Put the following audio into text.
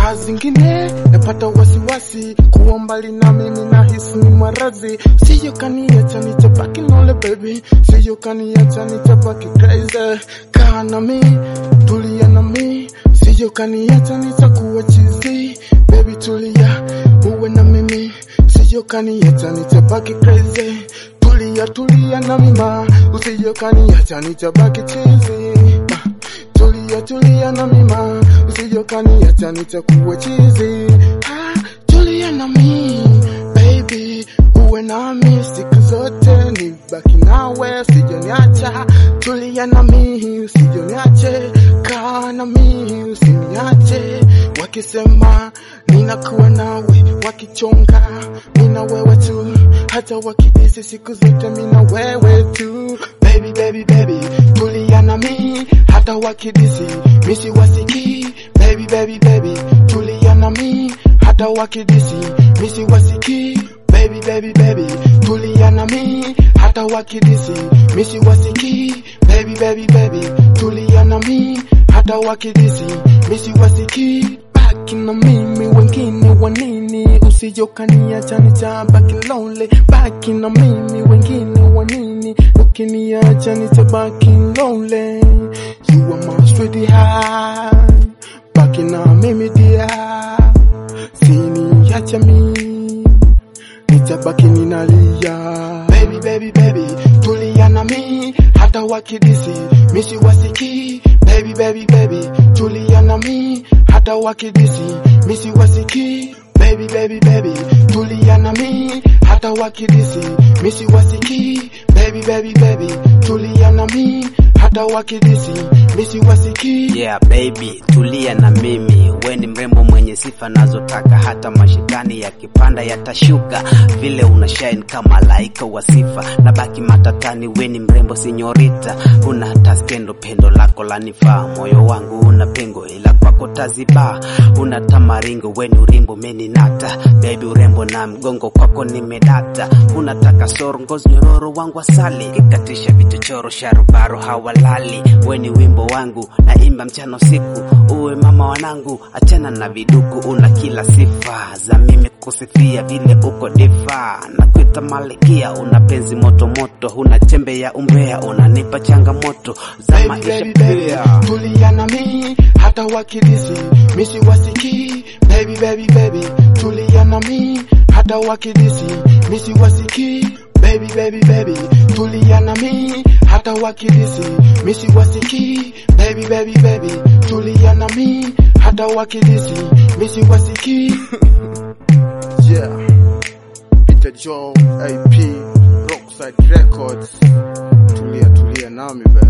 saa zingine napata wasiwasi kuwa mbali na mimi na hisi ni marazi siyo kaniacha nitabaki nole baby siyo kaniacha nitabaki crazy kaa na mi tulia na mi siyo kaniacha nitakuwa chizi baby tulia uwe na mimi siyo kaniacha nitabaki crazy tulia tulia na mima usiyo kaniacha nitabaki chizi Ah, tulia tulia na mima usiyo kaniacha nitakuwa chizi ah, tulia na mi baby uwe nami siku zote nibaki nawe sijoniacha tulia na mi usijoniache kaa na mi usiniache wakisema ninakuwa nawe wakichonga mina wewe tu hata wakidisi siku zote mina wewe tu baby baby baby tulia na mi hata wakidisi misi wasiki baby baby baby tulia na mi hata wakidisi misi wasiki baby baby baby tulia na mi hata wakidisi misi wasiki baby baby baby tulia na mi hata wakidisi misi wasiki baki na mimi wengine wanini usijokaniacha nitabaki lonely baki na mimi wengine wanini ukiniacha nitabaki lonely you are my sweetheart baki na mimi dia siniacha mimi nitabaki ninalia baby baby baby tulia na mi hata wakidisi misi wasiki baby baby baby tulia na mi hata wakidisi misi wasiki baby baby baby tulia na mi hata wakidisi misi wasiki baby baby baby tulia na mi hata wakidisi misi wasiki Yeah baby, tulia na mimi, we ni mrembo mwenye sifa nazotaka, hata mashitani yakipanda yatashuka, vile una shine kama laika wa sifa, na baki matatani, we ni mrembo sinyorita, una hata skendo, pendo lako lanifaa, moyo wangu una pengo, ila kwako taziba, una tamaringo, we ni urimbo meninata, baby urembo na mgongo kwako nimedata, unataka soro, ngozi nyororo wangu asali, kikatisha vichochoro, sharubaro hawalali, we ni wimbo wangu naimba mchana usiku, uwe mama wanangu, achana na viduku, una kila sifa za mimi kusifia, vile uko difa na kuita malikia, una penzi moto moto, una chembe ya umbea, unanipa changamoto za baby, maisha baby, baby. pia. tulia na mi hata wakidisi misi wasiki baby baby baby tulia na mi hata wakidisi misi wasiki baby baby baby tulia na mi hata wakidisi misi wasiki baby baby baby tulia na mi hata wakidisi misi wasiki yeah Peter Joe AP Rockside Records tulia tulia nami baby